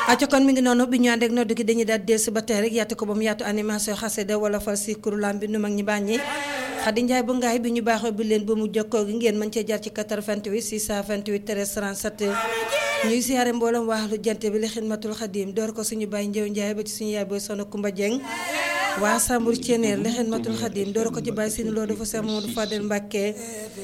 acca kon mi ngi noonu bi ñu ànd ak noddu gi dañuy daal dellusi ba tey rek yaatu ko ba mu yaatu animation xasida wala fal si kurulam bi nu mag ñi bàññi Xadi Njaay bu ngaay bi ñu baaxoo bi leen ba mu jokkoo gi ngeen mën cee jaar ci 88 628 13 37 ñuy siyaare mboolem waaxlu jant bi li xidmatul xadim door ko suñu bàyyi njëw njaay ba ci suñu yaay booy soxna Kumba Jeng waa Sambur Ceneer li xidmatul xadim door ko ci bàyyi seen loo dafa Seex Mamadu Fadel Mbàkke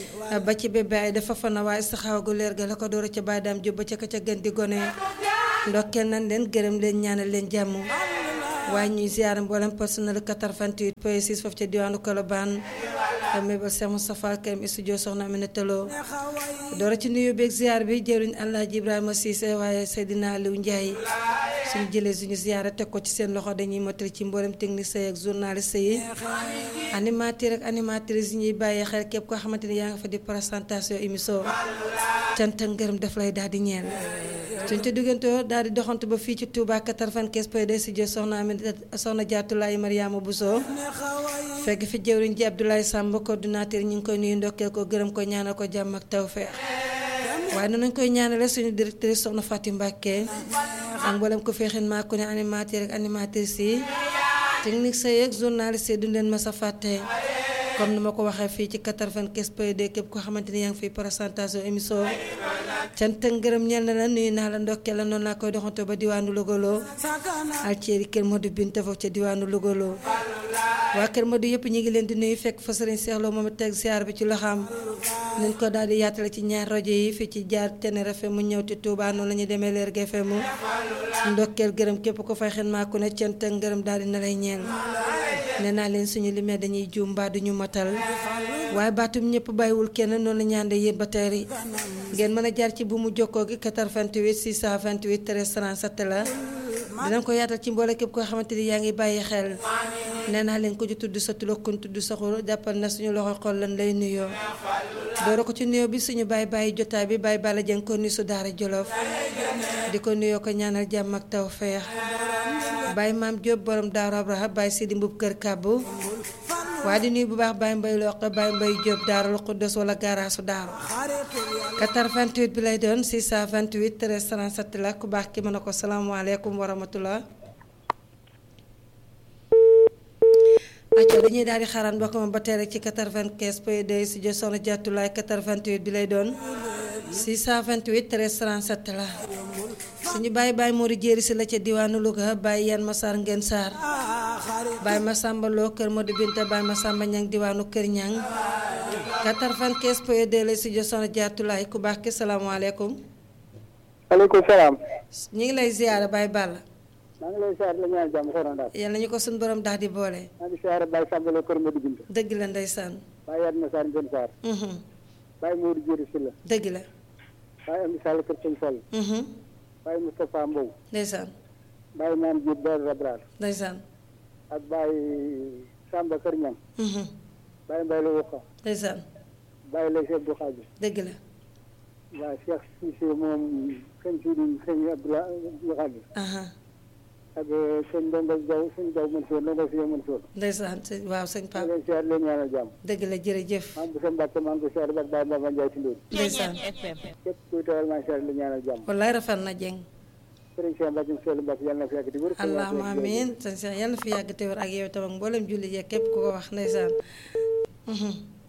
ba ci bébé ay dafa fana waa istixaawa gu leer ga la ko door ca bàyyi daam jób ba ca ka ca gën di gone ndokkeel nañ leen gërëm leen ñaanal leen jàmm waaye ñuy ziar mboolem personnel 88 point 6 foofu ca diwaanu Colobane mébal Cheikh Moustapha Karim studio soxna Aminata Lo doora ci nuyu beeg ziar bi jëriñ Alaaji Ibrahima Cissé waaye Seydina Aliou Ndiaye suñu jëlee suñu ziar teg ko ci seen loxo dañuy mottali ci mboolem technicien ak journaliste yi animateur ak animatrice yi ñuy bàyyi xel képp koo xamante ni yaa nga fa di présentation émission cant ak ngërëm daf lay daal di ñeel suñ ca duggantoo daal di doxantu ba fii ci Touba 95 point 2 studio soxna Aminata soxna Jaatulaay Mariama Bousso fekk fi jëwriñ ji Abdoulaye Samb coordinateur ñu ngi koy nuyu ndokkeel ko gërëm ko ñaanal ko jàmm ak tawfeex waaye noonu nañ koy ñaanale suñu directrice soxna Fatim Mbàkke ak mboolem ko feexin maa ko ne animateur ak animatrice yi technique sa yeeg journaliste yi duñ leen mas a fàtte comme ni ma ko waxee fii ci 95 point 2 képp koo xamante ni yaa ngi fiy présentation émission cant ak ngërëm ñeel na la nuyu naa la ndokkee la noonu laa koy doxantoo ba diwaanu Logolo alceeri kër Modou Binta foofu ca diwaanu Logolo waa kër Modou yëpp ñu ngi leen di nuyu fekk fa sëriñ Cheikh Lo moom a teg ziar bi ci loxaam nañ ko daal di yaatale ci ñaar rajo yi fii ci jaar Ténéré FM mu ñëw ci Touba noonu la ñuy demee leer FM mu ndokkeel gërëm képp ko fay xen maa ku ne cant ak ngërëm daal di na lay ñeel nee naa leen suñu limee dañuy juum mbaa duñu matal waaye baatum ñëpp bàyyiwul kenn noonu la ñaande yéen ba tey yi ngeen mën a jaar ci bu mu jokkoo gi 88 628 13 37 la dinañ ko yaatal ci mboole képp koo xamante ni yaa ngi bàyyi xel nee naa leen ko ci tudd sa tulo kun tudd sa xur jàppal na suñu loxo xol lan lay nuyoo doora ko ci nuyoo bi suñu bàyyi bàyyi jotaay bi bàyyi bala jën ko nuyu su daara jolof di ko nuyoo ko ñaanal jàmm ak taw feex bàyyi maam Diop borom daaru Abraha bàyyi Sidi Mbub kër kàbbu waaye di nuyu bu baax bàyyi mbay loq bàyyi mbay Diop daaru Xuddos wala garaasu daaru 88 bi lay doon 628 13 37 la ku baax ki mën a ko salaamaaleykum wa rahmatullah acca dañuy daal di xaaraan mbokk ma ba tey rek ci 95 point 2 si jo soxna jàttulaay 88 bi lay doon 628 13 37 la suñu bàyyi bàyyi Mori jéeri si la ca diwaanu Louga bàyyi yan Massar Ngeen Saar bàyyi Massamba Lo kër Modou Binta bàyyi Massamba Ñang diwaanu kër Ñang 95 point 2 la si jo soxna jàttulaay ku baax ki salaamaaleykum aleykum salaam ñu ngi lay ziyaara bàyyi Balla maa ngi lay siyaare la ñaan jàmm soxna Ndaat yal nañu ko suñu borom daal di boole maa ngi siyaare Baye Samba Lo kër Modou Binta dëgg la ndeysaan Baye Yat Massar Ngeen Saar mhm Baye Modou Jéeri si la dëgg la Baye Amdi Sall kër Sëñ Fall mhm Baye Moustapha Mbow ndeysaan Baye Maam Diop Daaru Rabraar ndeysaan ak Baye Samba kër Ñam mhm Baye Mbaye la Wuqa ndeysaan Baye lay Cheikh Abdou Khadir dëgg la waaw Cheikh Cissé moom sëñ Sidi sëñ Abdou Khadir aha ak sëñ Ndongo Jaw sëñ Jaw Mansour Ndongo si Mansour ndeysaan sëñ- waaw sëñ maa Pape ngi lay siyaare la ñaanal jàmm dëgg la jërëjëf maa ngi bu sa Mbàkke maa ngi ko siyaare ak Baye Mbamba Ndiaye Tindóor ndeysaan képp kuy tawal maa ngi siyaare la ñaanal jàmm wallaay rafet na jeng sëriñ Cheikh Mbacke Seydou Mbacke yàlla na fi yàgg di wér. allahuma amiin sëñ Cheikh yàlla na fi yàgg te wér ak yow tam ak mboolem julli jeeg képp ku ko wax ndeysaan mhm